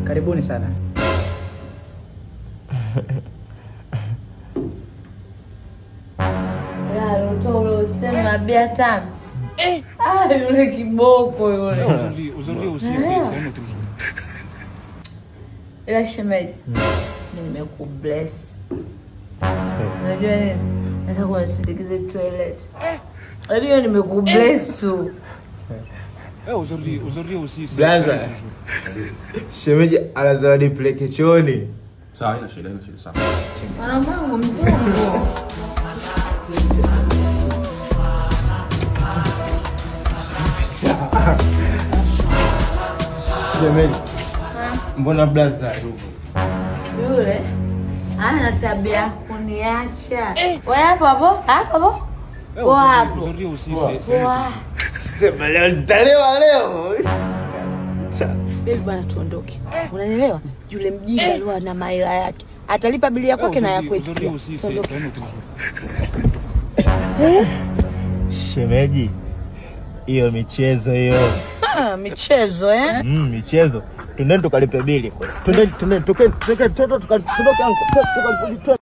Karibuni sana. ule usema bia tamu Ah, yule kiboko yule Aujourd'hui, aujourd'hui aussi, c'est c'est un autre jour. ila shemeji mi nimekubless unajua nini nataka unisindikize toilet unajua nimekubless tu Eh, aujourd'hui, aujourd'hui aussi, c'est Blaza. un autre jour. Shemeji ana zawadi peleke chooni. Sawa, haina shida, haina shida, sawa. mwanamwangu mzungu Shemeji. Mbona blaza yupo? yule ana tabia ya kuniacha we hapo hapo hapo hapo Eh, Kwa aujourd'hui- hapo. Aujourd'hui aussi, c'est c'est un autre Wa. Sema leo nitalewa leo. Bebi bwana, tuondoke. Unanielewa? Yule mjinga alikuwa na maila yake, atalipa bili ya jour. kwake na ya Aujourd'hui kwetu aujourd'hui pia. aussi, c'est Tuondoke. c'est un autre jour. Shemeji. Hiyo michezo hiyo. Ah, michezo eh? Mm, michezo. Twendeni tukalipe bili. Twendeni twendeni tukeni tukeni twendeni tukalipe